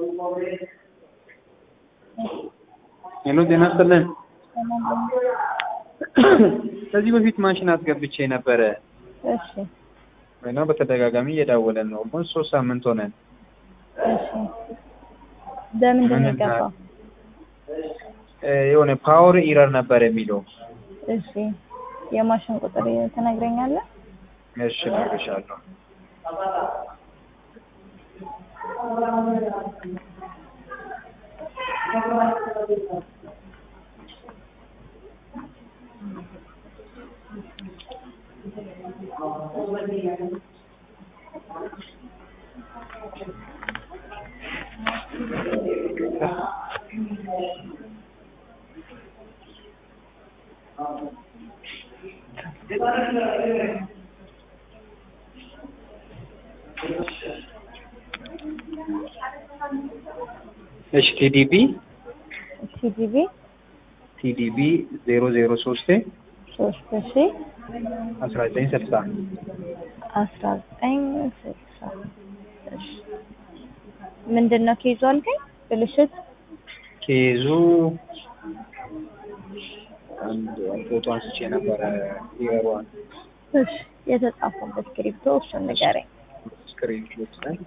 ሄሎ ጤና ይስጥልን። ከዚህ በፊት ማሽን አስገብቼ ነበረ እሺ እና በተደጋጋሚ እየዳወለን ነው። ኦልሞስት ሶስት ሳምንት ሆነን። እሺ በምንድን ነው ምን የገባው? እ የሆነ ፓወር ኢረር ነበር የሚለው። እሺ የማሽን ቁጥር ትነግረኛለህ? እሺ እነግርሻለሁ። እሺ ቲዲቢ ቲጂቢ ቲዲቢ ዜሮ ዜሮ ሶስት ሶስት ሺ አስራ ዘጠኝ ስልሳ አስራ ዘጠኝ ስልሳ እሺ ምንድን ነው ኬዙ አልከኝ? ብልሽት ኬዙ አንድ ፎቶ አንስቼ ነበረ ኢረሯን እሺ የተጻፈበት ክሪፕቶ እሱን ንገረኝ። ስክሪን ሾት ላይ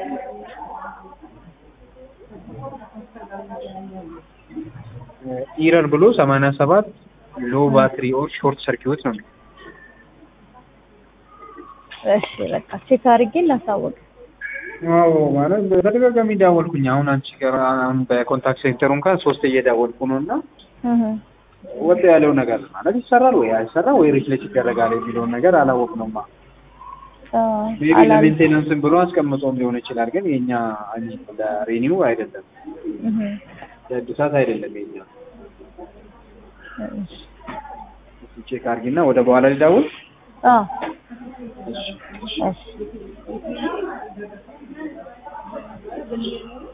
ኢረር ብሎ ሰማንያ ሰባት ሎ ባትሪ ኦር ሾርት ሰርኪዩት ነው የሚለው። እሺ በቃ ቼክ አድርጌ ላሳውቅ። አዎ ማለት በተደጋጋሚ ደወልኩኝ። አሁን አንቺ ጋር አሁን በኮንታክት ሴንተሩ እንኳን ሶስት እየደወልኩ ነው እና እህ ወጥ ያለው ነገር ማለት ይሰራል ወይ አይሰራ ወይ ሪፍሌክት ይደረጋል የሚለውን ነገር አላወቅነውማ። ሜቢ አላል ለሜንቴናንስም ብሎ አስቀምጦም ሊሆን ይችላል። ግን የኛ ለሬኒው አይደለም፣ እህ ለእድሳት አይደለም የኛ። እሺ ቼክ አድርጊና ወደ በኋላ ሊደውል አዎ እሺ እሺ